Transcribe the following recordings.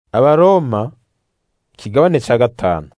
Abaroma ikigabane ca gatanu.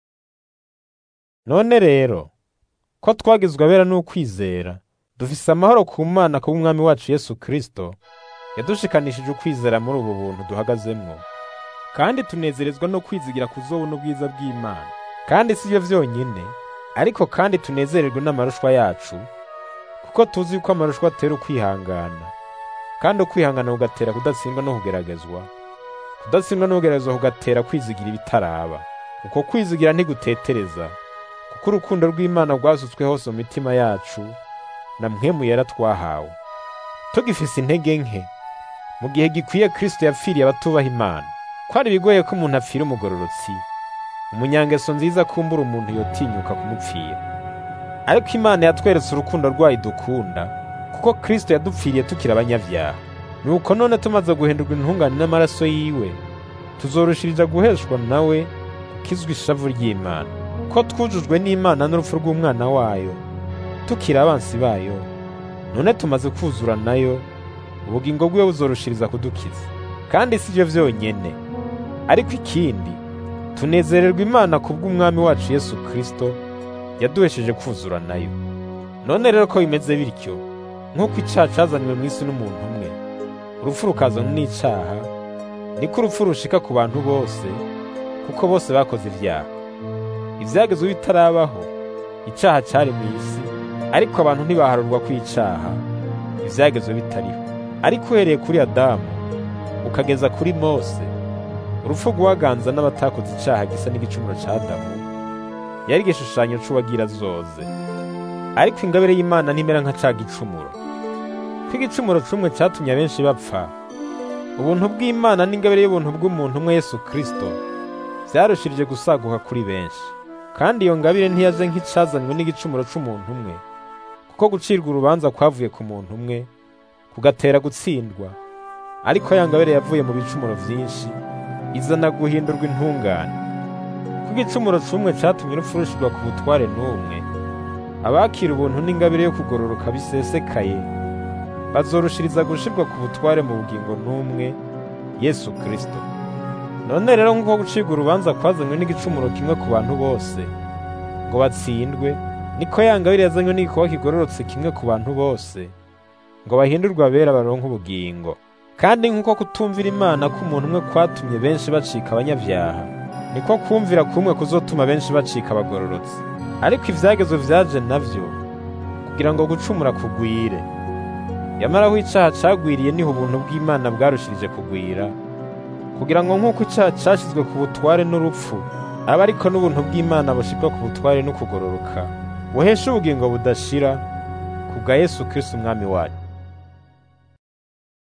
None rero ko twagizwe abera n'ukwizera dufise amahoro ku Mana kubw'Umwami wacu Yesu Kristo yadushikanishije ukwizera muri ubu buntu duhagazemwo kandi tunezerezwa no kwizigira kuzobona ubwiza bw'Imana kandi sivyo vyonyene ariko kandi tunezererwe n'amarushwa yacu kuko tuzi yuko amarushwa atera ukwihangana kandi ukwihangana kugatera kudatsindwa no kugeragezwa kudatsindwa no kugeragezwa kugatera kwizigira ibitaraba uko kwizigira ntigutetereza kuko urukundo rw'Imana rwasutswe hose mu mitima yacu na mpwemu yera twahawe tugifise intege nke mu gihe gikwiye Kristo yapfiriye abatubaha Imana kwari bigoye ko umuntu apfira umugororotsi umunyangeso nziza kumbura umuntu yotinyuka kumupfira ariko Imana yatweretse urukundo rwayo idukunda kuko Kristo yadupfiriye tukiri abanyavyaha nuko none tumaze guhindurwa intungane n'amaraso yiwe tuzorushirija guheshwa nawe gukizwa ishavu ry'Imana ko twujujwe n'Imana n'urupfu rw'umwana wayo tukiri abansi bayo none tumaze kuzura nayo ubugingo bwiwe buzorushiriza kudukiza kandi sivyo vyonyene ariko ikindi tunezererwa Imana kubw'umwami wacu Yesu Kristo yaduhesheje kuzura nayo none rero ko bimeze bityo nk'uko icaha cazanywe mw'isi n'umuntu umwe urupfu rukazanwa n'icaha niko urupfu rushika ku bantu bose kuko bose bakoze ivyaha ivyagezwe bitarabaho icaha cari mw'isi ariko abantu ntibaharurwa kw'icaha ivyagezwe bitariho ariko uhereye kuri Adamu ukageza kuri Mose urupfu rwaganza n'abatakoze icaha gisa n'igicumuro ca Adamu yari igishushanyo c'uwagira zoze ariko ingabire y'Imana ntimera nka ca gicumuro ko igicumuro cumwe catumye abenshi bapfa ubuntu bw'Imana n'ingabire y'ubuntu bw'umuntu umwe Yesu Kristo vyarushirije gusaguka kuri benshi kandi iyo ngabire ntiyaje nk'icazanywe n'igicumuro c'umuntu umwe kuko gucirwa urubanza kwavuye ku muntu umwe kugatera gutsindwa ariko ya ngabire yavuye mu bicumuro vyinshi izana guhindurwa intungane ko igicumuro c'umwe catumye urupfu rushirwa ku butware n'umwe abakira ubuntu n'ingabire yo kugororoka bisesekaye bazorushiriza gushirwa ku butware mu bugingo n'umwe Yesu Kristo none rero nk'uko gucirwa urubanza kwazanywe n'igicumuro kimwe ku bantu bose ngo batsindwe niko ya ngabire yazanywe n'igikorwa kigororotse kimwe ku bantu bose ngo bahindurwe abera baronke ubugingo kandi nk'uko kutumvira Imana k'umuntu umwe kwatumye benshi bacika abanyavyaha niko kumvira kumwe kuzotuma benshi bacika abagororotsi ariko ivyagezwe vyaje navyo kugira ngo gucumura kugwire yamara aho icaha cagwiriye niho ubuntu bw'Imana bwarushirije kugwira kugira ngo nk'uko icaha cashizwe ku butware n'urupfu aba ariko n'ubuntu bw'Imana bushirwa ku butware no kugororoka buhesha ubugingo budashira kubwa Yesu Kristo umwami wacu